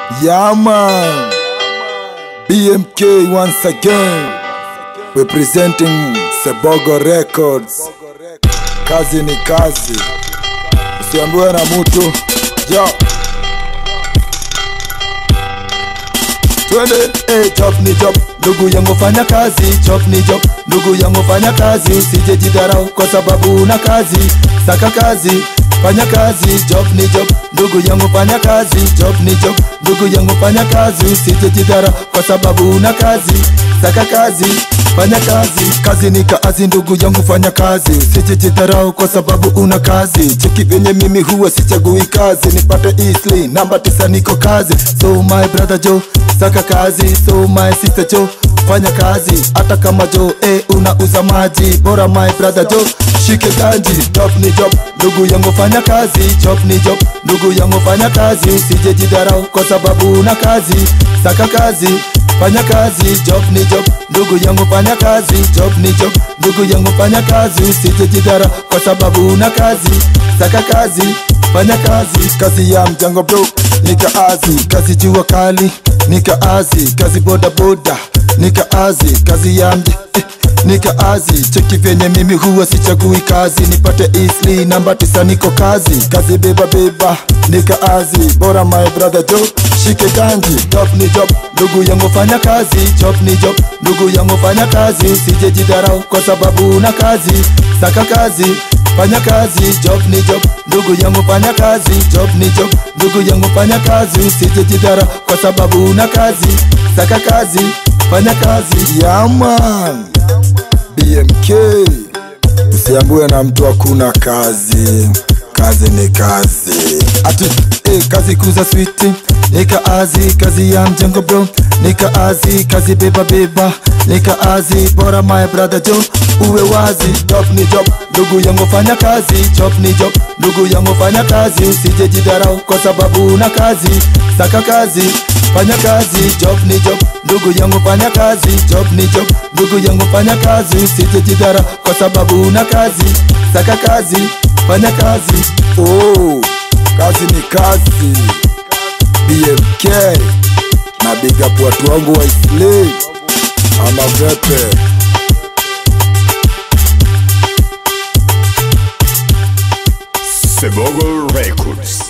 Yeah, man. BMK once again. Representing Sebogo Records. Kazi ni kazi. Usiambiwe na mtu. Yo. Twende. Hey, job ni job. Ndugu yangu fanya kazi, job ni job. Ndugu yangu fanya kazi, usije jidharau kwa sababu una kazi. Saka kazi, fanya kazi, job ni job. Ndugu yangu fanya kazi, job ni job. Ndugu yangu fanya kazi, usije jidharau kwa sababu una kazi. Saka kazi, fanya kazi. Kazi ni kazi, ndugu yangu fanya kazi, usije jidharau kwa sababu una kazi. Cheki venye mimi huwa sichagui kazi, nipate easily namba tisa, niko kazi. So my brother Joe, saka kazi. So my sister Joe, fanya kazi hata kama jo eh, unauza maji bora my brother jo shike ganji job ni job ndugu yangu fanya kazi job ni job ndugu yangu fanya kazi usije jidharau kwa sababu una kazi saka kazi fanya kazi job ni job ndugu yangu fanya kazi job ni job ndugu yangu fanya kazi usije jidharau kwa sababu una kazi saka kazi fanya kazi kazi ya mjango bro nikaazi kazi jua kali nikaazi kazi boda boda nikaazi kazi ya mje eh, nikaazi cheki vyenye mimi huwa sichagui kazi nipate isli namba tisa niko kazi kazi beba beba nikaazi bora my brother jo shike ganji job ni job ndugu yangu fanya kazi job ni job ndugu yangu fanya kazi usije jidharau kwa sababu una kazi saka kazi fanya kazi job ni job ndugu yangu fanya kazi job ni job ndugu yangu fanya kazi usije jidhara kwa sababu una kazi saka kazi fanya kazi yaman bmk usiambue na mtu hakuna kazi kazi ni kazi ati eh, kazi kuza switi nikaazi kazi ya mjengo bro nikaazi kazi beba beba nikaazi bora my brother jo uwe wazi job ni job ndugu yangu fanya kazi job ni job ndugu yangu fanya kazi usije jidharau kwa sababu una kazi saka kazi fanya kazi job ni job ndugu yangu fanya kazi job ni job ndugu yangu fanya kazi usije jidharau kwa sababu una kazi saka kazi fanya kazi oh, kazi ni kazi bmk na big up watu wangu wa isli ama vepe Sebogo Records.